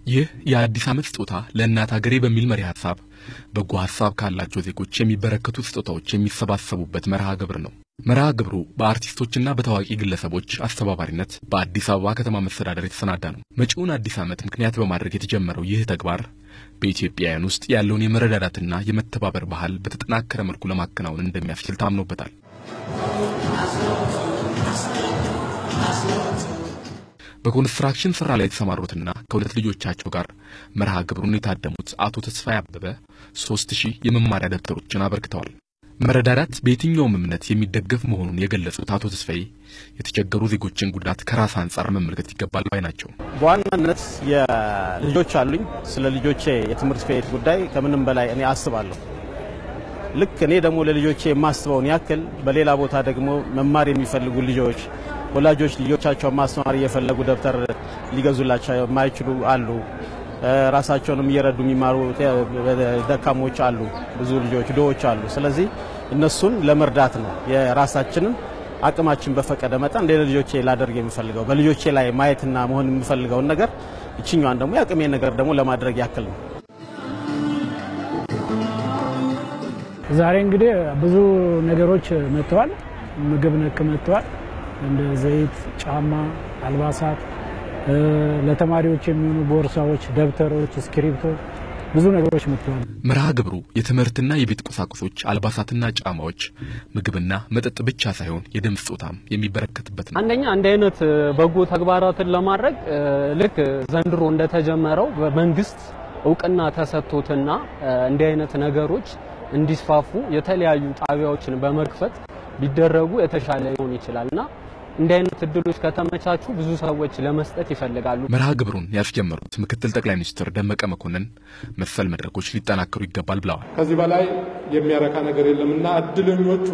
ይህ የአዲስ ዓመት ስጦታ ለእናት ሀገሬ በሚል መሪ ሀሳብ በጎ ሀሳብ ካላቸው ዜጎች የሚበረከቱ ስጦታዎች የሚሰባሰቡበት መርሃ ግብር ነው። መርሃ ግብሩ በአርቲስቶችና በታዋቂ ግለሰቦች አስተባባሪነት በአዲስ አበባ ከተማ መስተዳደር የተሰናዳ ነው። መጪውን አዲስ ዓመት ምክንያት በማድረግ የተጀመረው ይህ ተግባር በኢትዮጵያውያን ውስጥ ያለውን የመረዳዳትና የመተባበር ባህል በተጠናከረ መልኩ ለማከናወን እንደሚያስችል ታምኖበታል። በኮንስትራክሽን ስራ ላይ የተሰማሩትና ከሁለት ልጆቻቸው ጋር መርሃ ግብሩን የታደሙት አቶ ተስፋዬ አበበ ሶስት ሺህ የመማሪያ ደብተሮችን አበርክተዋል። መረዳዳት በየትኛውም እምነት የሚደገፍ መሆኑን የገለጹት አቶ ተስፋዬ የተቸገሩ ዜጎችን ጉዳት ከራስ አንጻር መመልከት ይገባል ባይ ናቸው። በዋናነት የልጆች አሉኝ። ስለ ልጆቼ የትምህርት ቤት ጉዳይ ከምንም በላይ እኔ አስባለሁ። ልክ እኔ ደግሞ ለልጆቼ የማስበውን ያክል በሌላ ቦታ ደግሞ መማር የሚፈልጉ ልጆች ወላጆች ልጆቻቸውን ማስተማር እየፈለጉ ደብተር ሊገዙላቸው የማይችሉ አሉ። ራሳቸውንም እየረዱ የሚማሩ ደካሞች አሉ። ብዙ ልጆች ድሆች አሉ። ስለዚህ እነሱን ለመርዳት ነው የራሳችንን አቅማችን በፈቀደ መጠን እንደ ልጆቼ ላደርግ የምፈልገው በልጆቼ ላይ ማየትና መሆን የምፈልገውን ነገር እችኛዋን ደግሞ የአቅሜን ነገር ደግሞ ለማድረግ ያክል ነው። ዛሬ እንግዲህ ብዙ ነገሮች መጥተዋል። ምግብ ነክ መጥተዋል። እንደ ዘይት፣ ጫማ፣ አልባሳት፣ ለተማሪዎች የሚሆኑ ቦርሳዎች፣ ደብተሮች፣ እስክሪብቶ ብዙ ነገሮች መጥተዋል። መርሃ ግብሩ የትምህርትና የቤት ቁሳቁሶች፣ አልባሳትና ጫማዎች፣ ምግብና መጠጥ ብቻ ሳይሆን የደም ስጦታም የሚበረከትበት ነው። አንደኛ እንዲህ አይነት በጎ ተግባራትን ለማድረግ ልክ ዘንድሮ እንደተጀመረው በመንግስት እውቅና ተሰጥቶትና እንዲህ አይነት ነገሮች እንዲስፋፉ የተለያዩ ጣቢያዎችን በመክፈት ቢደረጉ የተሻለ ሊሆን ይችላልና እንዲህ አይነት እድሎች ከተመቻቹ ብዙ ሰዎች ለመስጠት ይፈልጋሉ። መርሃ ግብሩን ያስጀመሩት ምክትል ጠቅላይ ሚኒስትር ደመቀ መኮንን መሰል መድረኮች ሊጠናከሩ ይገባል ብለዋል። ከዚህ በላይ የሚያረካ ነገር የለምና እድለኞቹ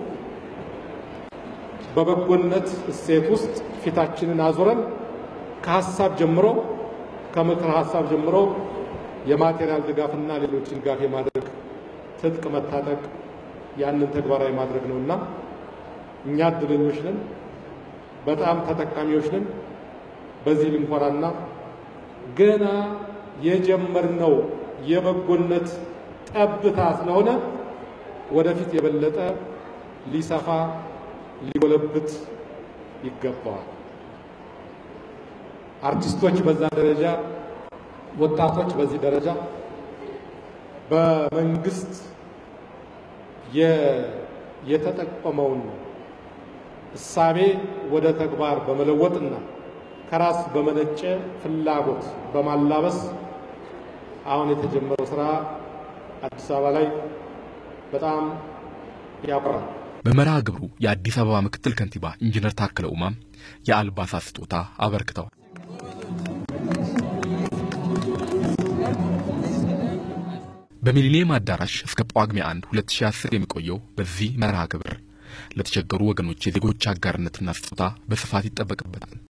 በበጎነት እሴት ውስጥ ፊታችንን አዙረን ከሀሳብ ጀምሮ ከምክር ሀሳብ ጀምሮ የማቴሪያል ድጋፍና ሌሎች ድጋፍ የማድረግ ትጥቅ መታጠቅ ያንን ተግባራዊ ማድረግ ነውና እኛ እድለኞች ነን፣ በጣም ተጠቃሚዎች ነን። በዚህ ልንኮራና ገና የጀመርነው የበጎነት ጠብታ ስለሆነ ወደፊት የበለጠ ሊሰፋ ሊጎለብት ይገባዋል። አርቲስቶች በዛ ደረጃ፣ ወጣቶች በዚህ ደረጃ በመንግስት የተጠቆመውን እሳቤ ወደ ተግባር በመለወጥና ከራስ በመነጨ ፍላጎት በማላበስ አሁን የተጀመረው ስራ አዲስ አበባ ላይ በጣም ያኮራል። በመርሃ ግብሩ የአዲስ አበባ ምክትል ከንቲባ ኢንጂነር ታከለ ኡማም የአልባሳት ስጦታ አበርክተዋል። በሚሊኒየም አዳራሽ እስከ ጳጉሜ 1 2010 የሚቆየው በዚህ መርሃ ግብር ለተቸገሩ ወገኖች የዜጎች አጋርነትና ስጦታ በስፋት ይጠበቅበታል።